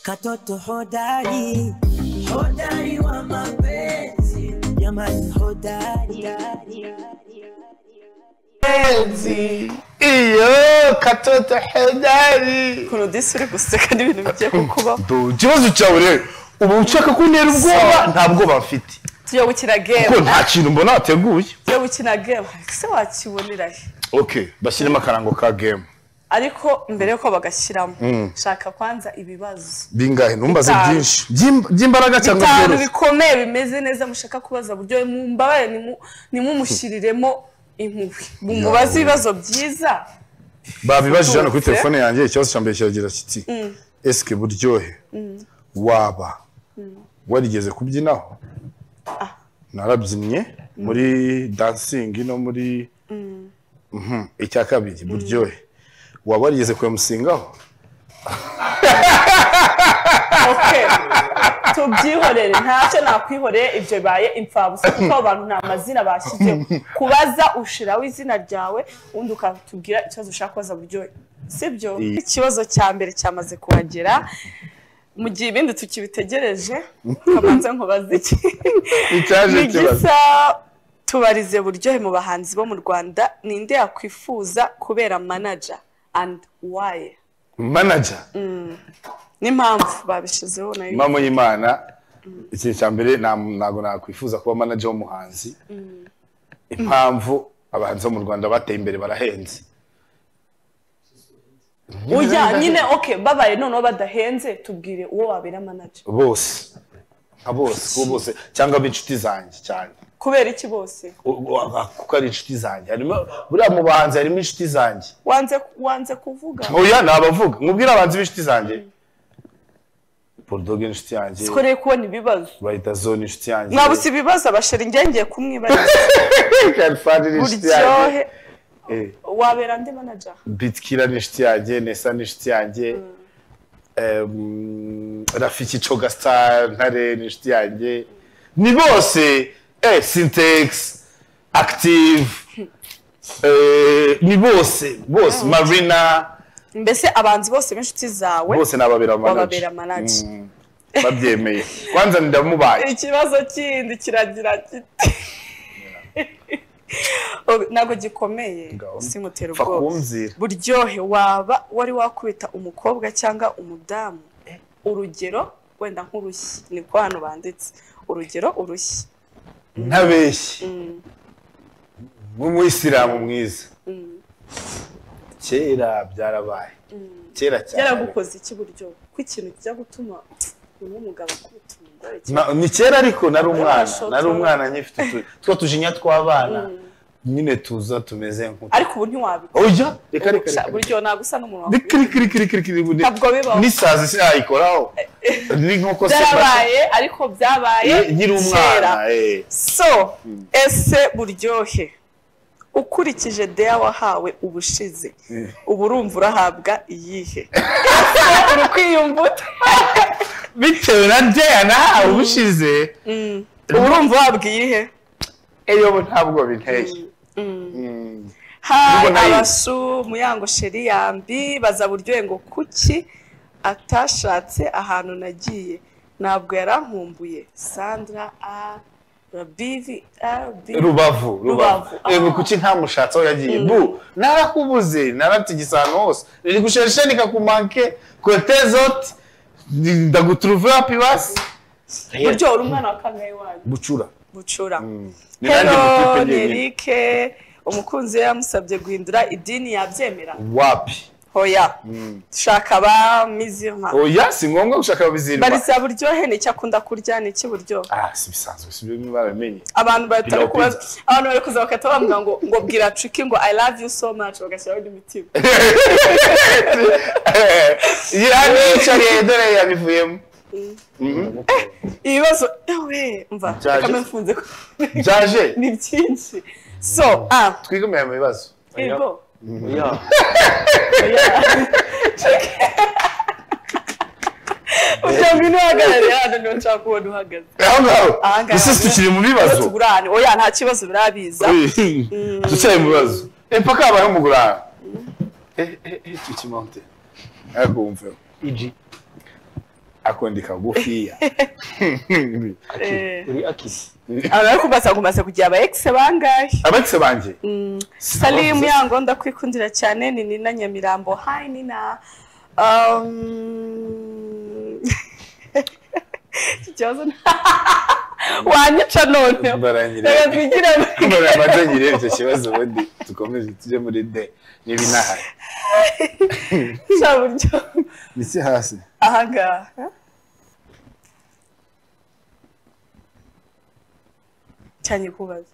Katoto hodari, hodari wa mapenzi, jamani hodari. Enzi, iyo katoto hedari ukuntu disi uri guseka n'ibintu bigiye kukubaho ikibazo cyawe rero ubu ushaka kuntera ubwoba nta bwoba mfite tujya gukina kuko gemu nta kintu mbona wateguye tujya gukina gemu ese wakibonera he okay bashyiremo akarango ka gemu ariko mbere yuko bagashyiramo shaka kwanza ibibazo bingahe ntumbaze Bitanu. byinshi By'im- by'imbaraga cyangwa bitanu byoroshye bikomeye bimeze neza mushaka kubaza buryo mumbabaye nimu- nimumushyiriremo impuhwe mumubaze ibibazo byiza babibajije hano kuri Ututse. telefone yanjye ikibazo cya mbere kiragira kiti esike buryohe waba warigeze kubyinaho narabyinnye muri dansingi no muri Mhm. icya kabiri buryohe waba warigeze kwemusingaho Okay. tubyihorere ntacyo nakwihoreye ibyo bibaye imfabusa kuko abo bantu nta mazina bashyizeho kubaza ushiraho izina ryawe ubundi ukatubwira ikibazo ushaka kubaza buryohe sibyo Iyi- ikibazo cya mbere cyamaze kuhagera mu gihe ibindi tukibitegereje kabanza nkubaze iki icyaje Ni ikibazo gisa tubarize buryohe mu bahanzi bo mu rwanda ninde yakwifuza kubera manager and why manager n'impamvu babishyizeho nayo mama y'imana ikintu cya mbere nta- ntabwo nakwifuza kuba manager w'umuhanzi impamvu abahanzi bo mu rwanda bateye imbere barahenze Oya nyine okay babaye noneho badahenze tubwire uwo wabera manager bose nka bose kuko bose cyangwa b'inshuti zanjye cyane kubera iki bose U- u- a- kuko ari inshuti zanjye harimo buriya mu bahanzi harimo inshuti zanjye wanze wanze kuvuga oya ni abavuga mubwire abahanzi b'inshuti zanjye bulldog inshuti yanjye sikoreye kubona ibibazo bayita zone inshuti yanjye mwabuze ibibazo abasheri ngengeye kumwibariza Kalifani ni inshuti yanjye buryohe Eh. wabera ndi manager bitkira ni inshuti yanjye nesa ni inshuti yanjye Em, rafiki coga star ntare ni inshuti yanjye ni bose eh, syntex active eh, ni bose bose marina mbese abanzi bose b'inshuti zawe bose ni ababera wababera manager manager Mm, babyemeye kwanza ndamubaye ikibazo kindi kiragira kiti Oh, ntabwo gikomeye Ngaho. simutera Pfa ubwoba kumbwira. buryohe waba wari wakubita umukobwa cyangwa umudamu urugero wenda nk'urushyi niko hano banditse urugero urushyi ntabeshye nk'umuyisilamu mwiza kera byarabaye kera cyane byaragukoze iki buryo ko ikintu kijya gutuma uyu umugabo akubita umugore cyangwa Na- ni kera ariko nari umwana Abashotora. nari umwana nyifite utu- twa tujinya tw'abana nyine tuza tumeze nk'utu ariko ubu ntiwabikora oya reka reka reka buryo ntabwo usa n'umuntu wawe reka reka reka reka reka ubu ni- Ntabwo bibaho. n'isazi se yayikoraho ni nk'uko se byarabaye ariko byabaye Ye- nkiri kera. umwana eh. so ese buryohe ukurikije deya wahawe ubushize ubu urumva urahabwa iyihe Ese uri kwiyumvuta bitewe na deyana ubushize ubu urumva uhabwa iyihe eyobo ntabwo binteye hayi Ubwo nayo- abasu muyango sheri yambi baza buryohe ngo kuki atashatse ahantu nagiye ntabwo yarankumbuye sandra a rabivi arabi rubavu rubavu Rubavu. yego kuki ntamushatse aho yagiye bu narakubuze naratigise ahantu hose riri gusheshe nikakumanke kote zoti ndagutruve wapi basi buryo uri umwana wa kangahe wanyu bucura bucura Ni nanjye Hello, mutipe njyewe. Nerike umukunzi we yamusabye guhindura idini yabyemera wapi hoya dushaka abamizima oya si ngombwa gushaka ababizirwa bariza buryohe ni icyo akunda kurya ni iki buryohe ah si bisanzwe si byo baramenye abantu batari Pilau kubaza pizza. abantu bari kuza bagahita bavuga ngo ngo bwira cuki ngo i love you so much bagashyiraho n'imitima yari yicaye dore yabivuyemo ibibazo ewe mva reka Byaje. mbifunze ko byaje ni byinshi so ah twigomeye mu bibazo yego ujya ngwino uhagarare hano niho nshaka kubona uhagaze aho ngaho Aha ngaha. ese tukiri mu bibazo tugurane oya nta kibazo birabiza ducaye mu bibazo mpaka habayeho umugurane eee tukimonte ariko wumveho akunda ikagufiya Eh, uri akisi abantu bari kubaza ngo umaze kugira aba ex bangahe abakise banjye Salim yango ndakwikundira cyane ni Nina Nyamirambo hi Nina um Ikibazo wanyica none baranyireba reka twigire baramaze nyireba icyo kibazo ubundi dukomeje tujye muri de niba inahari cya buryo ndetse hasi aha ngaha cyane kubaza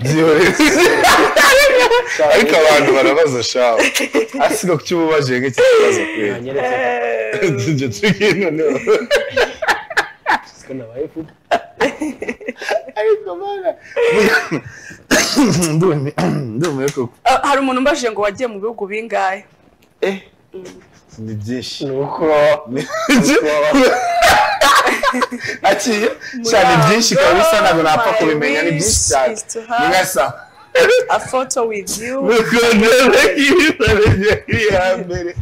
byihoreze ariko abantu barabaza shawe hasi ko cy'ububaje nk'iki kibazo kwera nanyeretse tujye tugenda noneho ko nabaye fudu ariko bana ndumiwe koko Ah, hari umuntu umbajije ngo wagiye mu bihugu bingahe ni byinshi ni uko akiye cyane byinshi ikaba bisa ntabwo napfa kubimenya ni byinshi cyane ni nka saa a photo with you mukundana k'ibisarenge iri hambere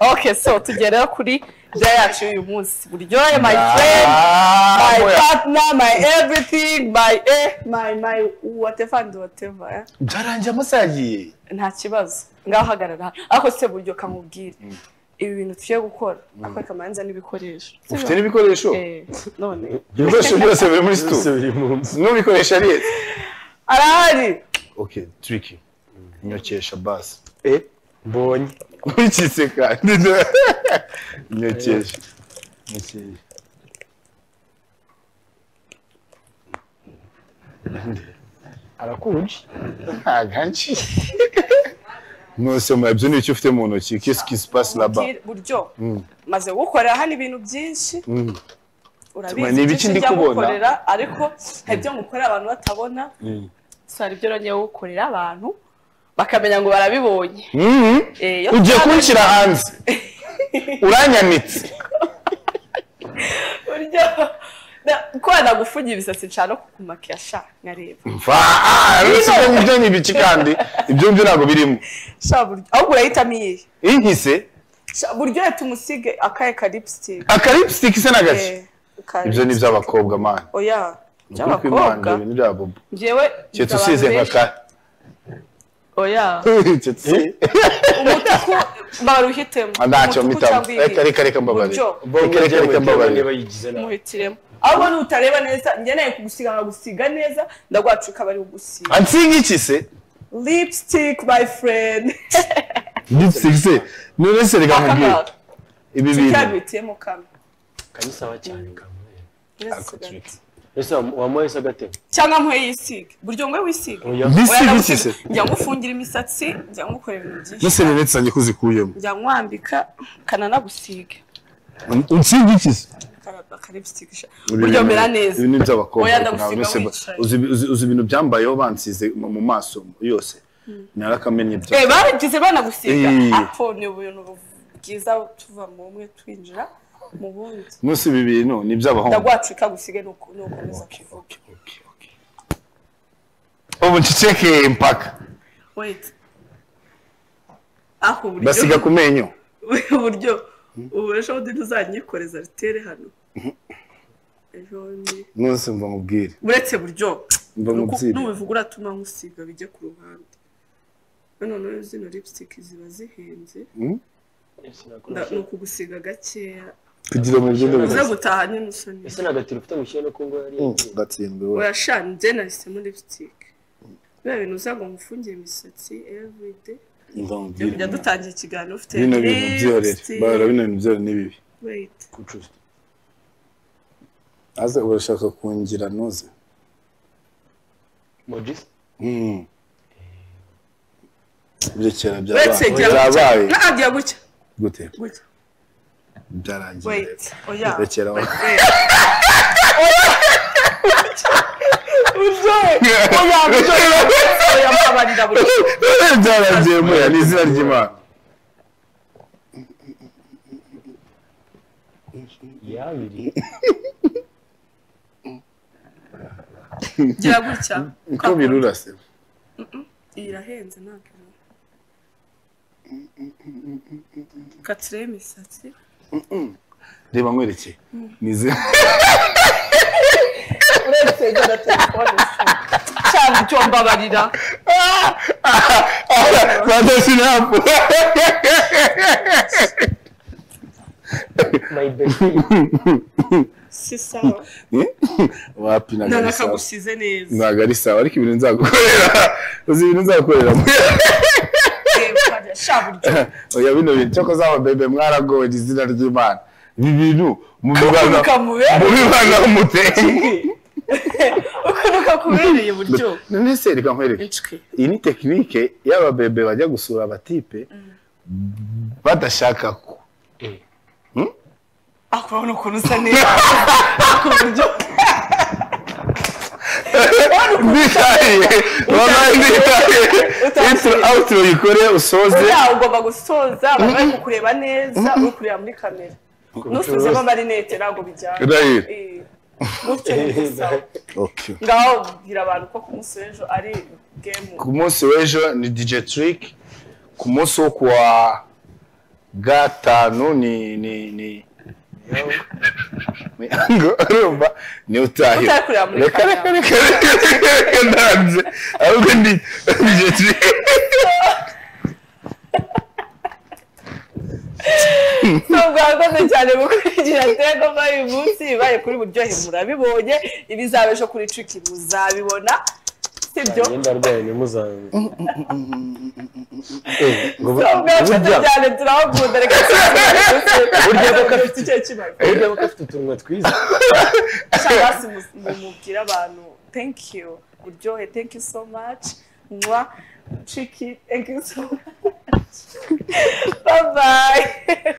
okay so tugere kuri bya yacu y'uyu munsi buryohe my friend my friend partner my everything my eh my my whatever and whatever eh? byarangiye amasaha yagiye nta kibazo ngaho hagarara hano ariko se buryo kamubwire ibi bintu tugiye gukora akwereka amanza n'ibikoresho ufite n'ibikoresho Eh, none ibikoresho byose biri muri situ biri mu nzu n'ubikoresho ari ese arahari ok turiki nyokesha basi mbonye nkurikitse kandi nyokesha nyokesha arakunje ntaganshi mwese murabyo ni icyo ufite mu ntoki kesi kisi pasi laba Ubwire- buryo Mm. maze gukorera hano ibintu byinshi Mm. urabizi Ni ibiki byinshi ndi njya kubona? gukorera ariko hari ibyo ngukorera abantu batabona so hari ibyo nongeye gukorera abantu bakamenya ngo barabibonye Mhm. Eh, iyo ugiye tutabimenye- kunshyira hanze uranyanitse buryo Na- ko nagufungiye ibisatsi nshaka no kukumakiya sha nkareba mva ah, uretse ko ibyo ni ibiki kandi ibyo ngibyo ntabwo birimo sha buryo ahubwo urahitamo iyihe inkise Sha, buryo reka umusige akahe ka lipstick akaripisitiki se na gake Eh, ka ibyo ni iby'abakobwa mani oya by'abakobwa ni bya bobo njyewe abantu keretse usize nka benshi- ka oya keretse usize umutuku baruhitemo ntacyo Umutuku mpitamo cyangwa reka iyihe? reka reka mbabarire Buryo. reka reka reka mbabarire niba yigize nabi muhitiremo ahubwo nutareba neza ngeneye kugusiga nkagusiga neza ndagwacu ikaba ari ugusiga ansinga iki se lipstick my friend lipstick se none se reka nkubwire akangaka ibi bintu tucyabitiyemo kamwe kanyisaba cyane kamwe Tureke. ese wamuhese agatema cyangwa nkwe yisiga buryo ngwe wisiga oya Oya, lipstick iki se ndagusiga. njya ngufungira imisatsi njya ngukorera ibintu byinshi nese none tuzanye kuzikuyemo njya nkwambika kananagusiga unsinga iki se ka lipstick sha buryo mera neza ibi ni iby'abakobwa Oya, ariko ndagusiga ntabwo nese- wicaye. uzi uzi- uzi ibintu byambayeho bansize mu mu maso yose narakamenya ibyo Eh, baragize banagusiga Eh. ariko ni ubuntu bwiza tuva mu bumwe twinjira mu bundi munsi ibi bintu ni iby'abahungu ndagwacu ikagusiga ni uko- ni ukomeza kuvuga ubu nceceke impaka wait aho uburyo basiga ku menyo uburyo ubu ejo bundi ntuzanyikoreza ritere hano ejo bundi munsi mva mubwire uretse buryo mva ni uko- mubwire nubivuga uratuma nkusiga bijye ku ruhande hano nayo zino lipstick ziba zihenze nda- ni ukugusiga gakeya kugira mu byumba uze bibiri gutaha nyine usa neza ese nta gatiro ufite mushyira no kungo yari gatsindwe we urashana njye nahisemo lipstick biriya bintu uzaga ngo mfungire imisatsi everyday Byo mva mubwire kujya dutangira ikiganiro ufite bino bintu byorere lipstick. bara bino bintu byorere ni bibi Wait. gucuza aze urashaka kungira noze mojisi Mm. Birekera Uretse byabaye gira gutya. Nta, byabaye gira gutya. gute Gutya. byaragiye Wait. Oya. rekera Wait. Oya. Oya, buryo. Oya, mbabarira buryo. byaragiye muya ni izina ry'imana yabiri Gira gutya. uko birura se Iyi irahenze ntabwo. katire imisatsi reba nkwerekeye nize uretse genda telefone cyangwa icyo mbabarira badashira hapo my best si sawa wapi ntabwo ari sawa ntanakagusize neza ntabwo ari sawa ariko ibintu nzagukorera uzi ibintu nzagukorera Yewe, sha buryo oya bino bintu cyo kuzaba bebe mwaragowe izina ry'imana ibi bintu mu bibana kamubere. mu bibana umuteye ukuntu kakubereye buryo none se reka nkwereke ncwe iyi ni tekinike y'ababebe bajya gusura abatipe badashaka ko ariko urabona ukuntu usa neza ku buryo nditahiye baba nditahiye Utazi. Intro- outro yikore usoze buriya ugomba gusoza abantu bari kukureba neza uri kureba muri kamera nusuzemo amarinete ntabwo bijyana Right. Eh, gutyo ni gusa Okay. ngaho bwira abantu ko ku munsi w'ejo ari gemu ku munsi w'ejo ni dj trick ku munsi wo kuwa gatanu ni ni ni ngo urumva ni utahira Utari kureba muri reka reka kamera. reka reka reka ndanze ahubwo ndi dj trick mwakoze cyane mu kurikira tego muri uyu munsi bibaye kuri buryohe murabibonye ibizaba ejo kuri triki muzabibona sibyo imyenda arwaye ntimuzange ngo bu- mwakoze burya cyane turahakunda reka Burya ko ko afite- icyo kibazo burya aba afite utunwa twiza cyangwa se mu- mu- mubwire abantu thank you buryohe thank you so much mwa triki thank you so much